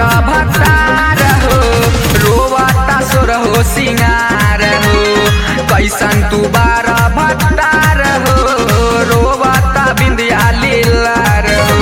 भतार हो रोवता सोर हो सिंगार हो कैसन तू बार भतार हो रोवता बिंदिया लीलार हो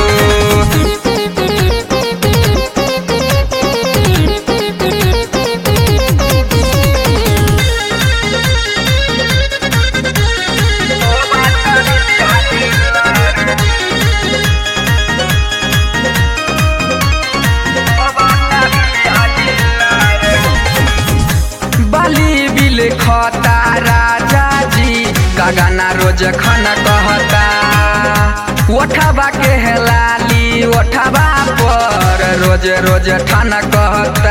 बली बिल खता राजा जी गगना रोज खाना कहता ओठबा के हेलाली ओठबा पर रोज रोज ठाना कहता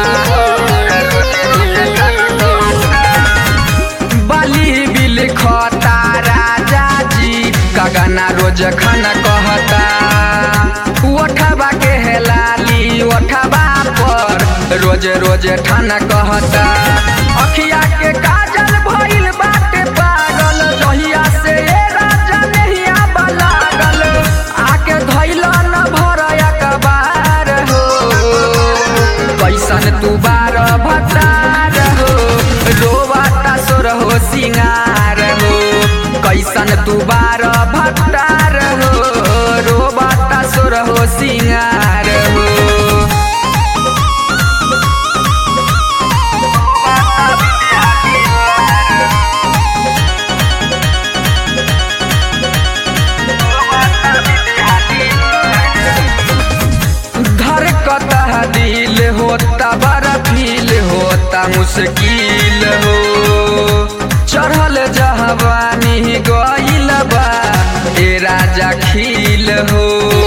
बली बिल खता राजा जी गगना रोज खाना कहता ओठबा के हेलाली ओठबा पर रोज रोज ठाना कहता अखिया के काजल भइल बाटे पागल जहिया से ए राजा नहिया बलागल आके धइल न भरया कबार हो कैसन तू बार भतार हो रोवाता सोर हो सिंगार हो कैसन तू बार भतार हो रोवाता सोर हो सिंगार हो धरकता दिल होता बड़ा फील होता मुश्किल हो चढ़ल जहवानी गइल बा ए राजा खिल हो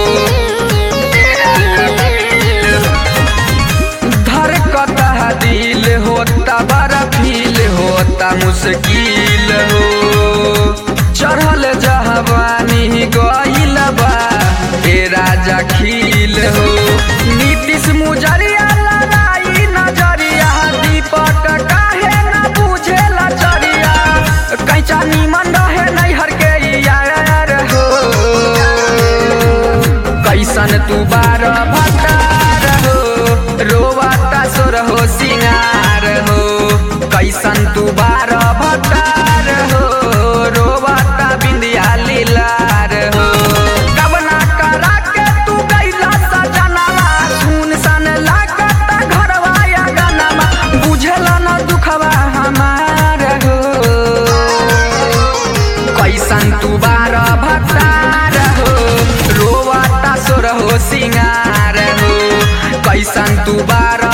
धरकता दिल होता बड़ा फील होता मुश्किल हो चढ़ल जहवानी गइल बा ए राजा खिल हो नीतीश मुजरिया लड़ाई नजरिया दीपक काहे न बुझेला चरिया कैचा निमन रहे नैहर के यार हो कैसन तू बार भतार हो रोवाता सोर हो सिंगार हो कैसन तू बार भतार हो रोवाता बिंदिया लीलार हो कबना करा के तू गइला सजनवा सुन सन लागता घरवा या गनमा बुझेला न दुखवा हमार हो कैसन तू बार भतार हो रोवाता सोर हो सिंगार हो कैसन तू बार